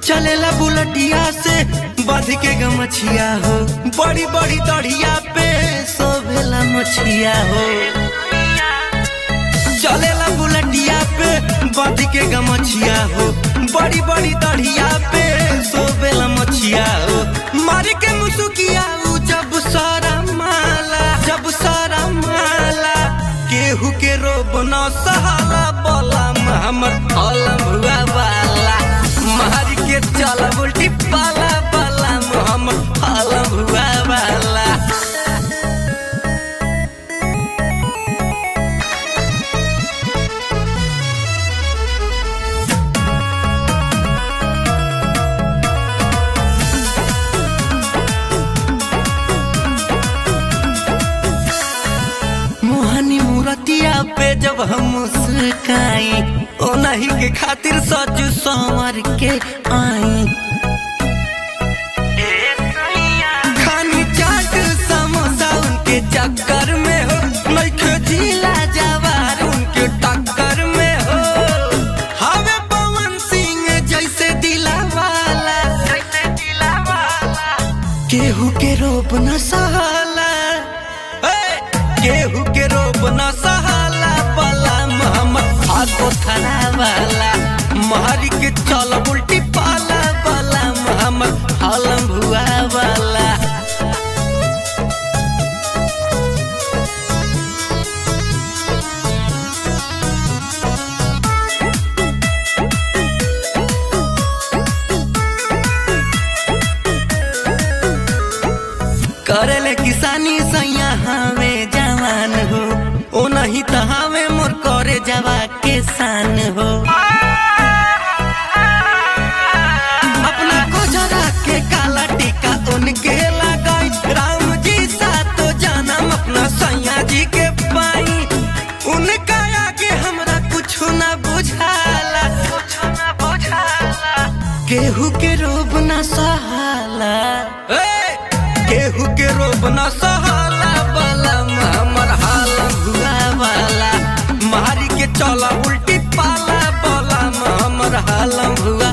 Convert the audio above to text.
चलेला बुलटिया से बध के गमछिया हो बड़ी बड़ी दढ़िया पे सोभेला मछिया हो चलेला बुलटिया पे बध के गमछिया हो बड़ी बड़ी दढ़िया पे सोभेला मछिया हो मारी के मुसुकिया उ जब सारा माला जब सारा माला केहू के रोब न सहाला बोला हमर अलम हुआ वाला मारी के चल उल्टी पाला पाला हमर अलम हुआ वाला मोहनी मूरतिया पे जब हम मुस्काई ओ नहीं के खातिर सच संवर के आई खानी चाट समोसा उनके चक्कर में हो नइखे झीला जवार उनके टक्कर में हो हवे पवन सिंह जैसे दिला वाला जैसे दिला वाला केहू के रोप न सहाला ए, केहू के रोप न सहाला पला मोहम्मद आगो खड़ा वाला महरी के चल उल्टी पाला वाला मोहम्मद हलम भुआ वाला करेले किसानी सैया हमें जवान हो ओ नहीं तो हमें मोर करे जवा के शान हो अपना को जरा के काला टीका उनके लगाई राम जी सा तो जानम अपना सैया जी के पाई उनका आगे हमरा कुछ ना बुझाला कुछ ना बुझाला केहू के रोब ना सहाला ए! केहू के रोब न सहाला वाला हमर हाल हुआ वाला मारी के चला उल्टी पाला वाला हमर हाल हुआ